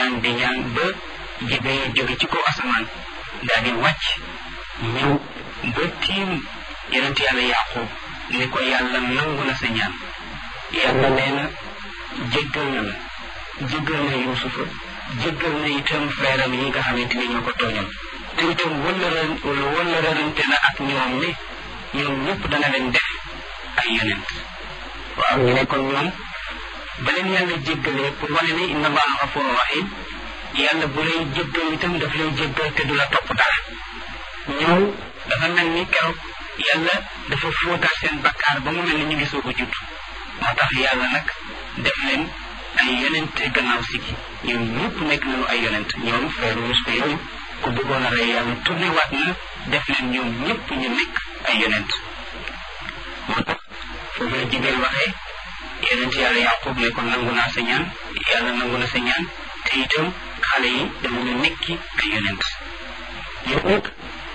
ñaan di ñaan ba Jibril jóge ci kaw asamaan daal di wàcc ñëw ba tiim yonent yàlla Yaaqub ni ko yàlla nangu na sa ñaan yàlla nee na jéggal na la jéggal na Yuusufa jéggal na itam feeram yi nga xamante ni ñoo ko tooñal te itam wala wala rërante na ak ñoom ne ñoom ñëpp dana leen def ay yonent waaw ñu ne kon ñoom ba leen yàlla jéggalee pour wane ne inna allaha gafuru rahim yàlla bu lay jéggal itam daf lay jéggal te du la topp dara ñoom dafa mel ni keroog yàlla dafa fóotaat seen bakkaar ba mu mel ni ñu ngi soog a judd moo tax yàlla nag def leen ay yonent gannaaw si gi ñoom ñëpp nekk nañu ay yonent ñoom frère Yuusufa yooyu ku bëggoon a rey yàlla tourné waat na def leen ñoom ñëpp ñu nekk ay yonent moo tax foofu la Jibril waxee yonent yàlla Yaqub ne ko nangu naa sa ñaan yàlla nangu na sa ñaan te itam xale yi danañu nekki ay yonent yow nag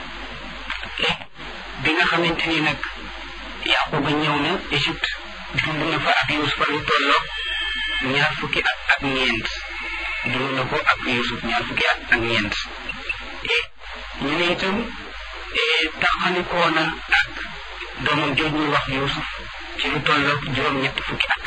bi nga xamante ni nag Yaquba ñëw na Égypte dund na fa ak Yuusufa lu tolloog ñaar fukki at ak ñeent dund na ko ak Yuusuf ñaar fukki at ak ñeent ñu ne itam taxalikoo na ak doomam jooj ñuy wax Yuusuf ci lu tolloog juróom-ñett fukki at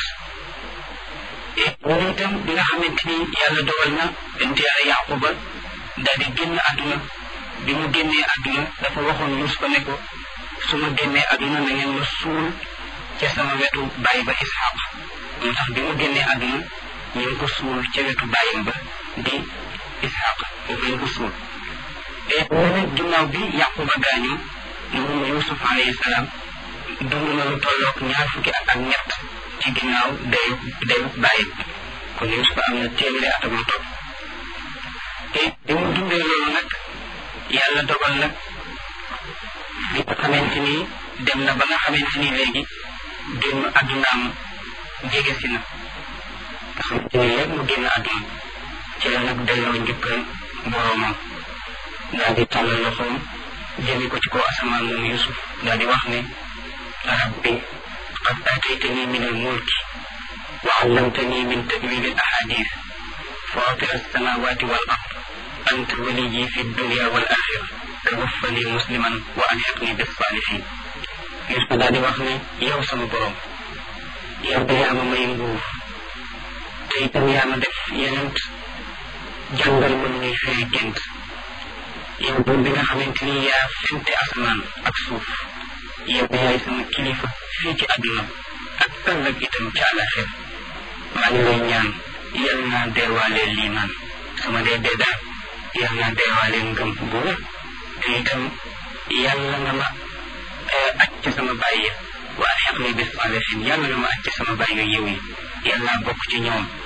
ñu ne itam bi nga xamante ni yàlla dogal na bent yàlla Yaquba daal di génn àdduna bi mu génnee àdduna dafa waxoon Yuusufa ne ko su ma génnee àdduna na ngeen ma suul ca sama wetu bàyyi ba Isxaq moo tax bi mu génnee àdduna ñu ngi ko suul ca wetu bàyyam ba di Isxaq foofu lañ ko suul te mu ne ginnaaw bi Yaquba gaañu moom Yuusuf alayhi salaam dund na lu tolloog ñaar fukki at ak ñett ci ginnaaw dayu dayu bàyyam kon Yuusuf am na téeméeri at ak lu topp te bi mu dundee loolu nag yàlla dogal nag bi nga xamante ni dem na ba nga xamante ni léegi génn àddunaam jege si na nga xamante ni léegi mu génn àdduna ci la nag delloo njukkal boroomam daal di tàllal loxoom jëme ko ci kaw asamaan moom Yusuf daal di wax ne rabbi qad aataytani min al mulki wa allamtani min tawil al ahadith fatir alsamawati wal ard anta waliyi fi dunya wal axira tawaffani musliman wa alxiqni bis salihin Yusuf daal di wax ne yow sama borom yow de yaa ma may nguur te itam yaa ma def yenent jàngal ma ñuy firi gént yow buur bi nga xamante ni yaa fente asamaan ak suuf yow yaay sama kilifa fii ci àdduna ak ëllëg itam ci àllaxir maa ngi lay ñaan yal naa deewaalee liimaan sama dee dee daal yal naa deewaalee ngëm bu wér te itam yàlla nga ma aj ci sama bàyyi waa xeq ni bis salihin yàlla nga ma aj ci sama bàyyi yiw yi yàlla bokk ci ñoom